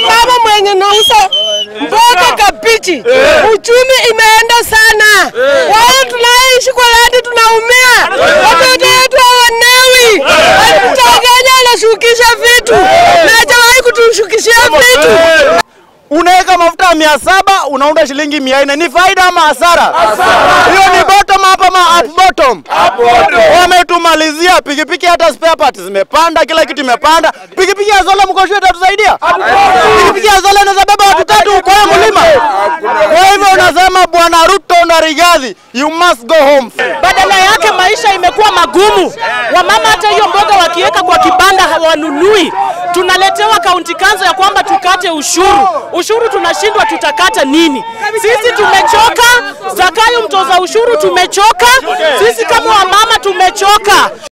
Mama mwenye nauza mboga kabichi, uchumi imeenda sana. Wale tunaishi kwa ladi tunaumia, watoto wetu hawanewi. Mtakenya anashukisha vitu na hajawahi kutushukishia vitu. Unaweka mafuta ya mia saba unaunda shilingi mia nne ni faida ama hasara? Hiyo ni bottom up ama up bottom? Wametumalizia pikipiki, hata spare parts zimepanda, kila kitu imepanda. Pikipiki ya Zola mkosho itatusaidia? Pikipiki ya Zola inaweza beba watu tatu kwa hiyo mlima. Kwa hivyo unasema bwana Ruto na Rigathi, you must go home. Badala yake maisha imekuwa magumu. Wamama hata hiyo mboga wakiweka kwa kibanda hawanunui. Tunaletewa kaunti kanzo ya kwamba tukate ushuru. Ushuru tunashindwa, tutakata nini? Sisi tumechoka. Zakayo mtoza ushuru tumechoka. Sisi kama wamama tumechoka.